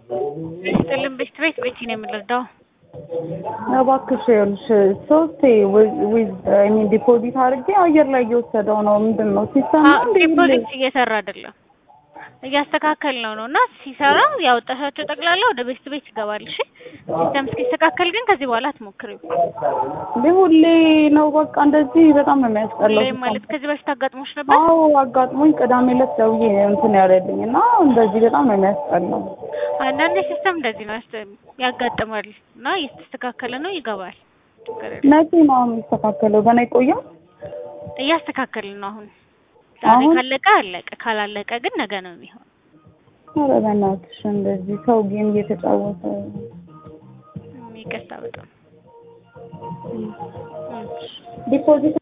ስጥልን ቤት ቤት ቤት ነው የምንረዳው። እባክሽ ይኸውልሽ ሶስቴ ዊዝ አይ ሚን ዲፖዚት አድርጌ አየር ላይ እየወሰደው ነው። ምንድን ነው ሲስተም ነው እንዴ? ዲፖዚት እየሰራ አይደለም እያስተካከል ነው ነው እና ሲሰራ ያወጣሻቸው ጠቅላላ ወደ ቤት ቤት ይገባል። እሺ ሲስተም እስኪስተካከል ግን ከዚህ በኋላ አትሞክሪው። እንዴ ሁሌ ነው በቃ እንደዚህ በጣም ነው የሚያስጠላው። ሁሌ ማለት ከዚህ በፊት አጋጥሞሽ ነበር? አዎ አጋጥሞኝ ቅዳሜ ዕለት ደውዬ እንትን ያለልኝ እና እንደዚህ በጣም ነው የሚያስጠላው። አንዳንዴ ሲስተም እንደዚህ ነው ያስ- ያጋጥማል እና እየተስተካከለ ነው ይገባል። ችግር የለም። መቼ ነው የሚስተካከለው? ገና ይቆያል? እያስተካከልን ነው አሁን። ዛሬ አሁን? ካለቀ አለቀ፣ ካላለቀ ግን ነገ ነው የሚሆን። ኧረ በእናትሽ እንደዚህ ሰው ጌም እየተጫወተ ይቅርታ በጣም እም። ዲፖዚት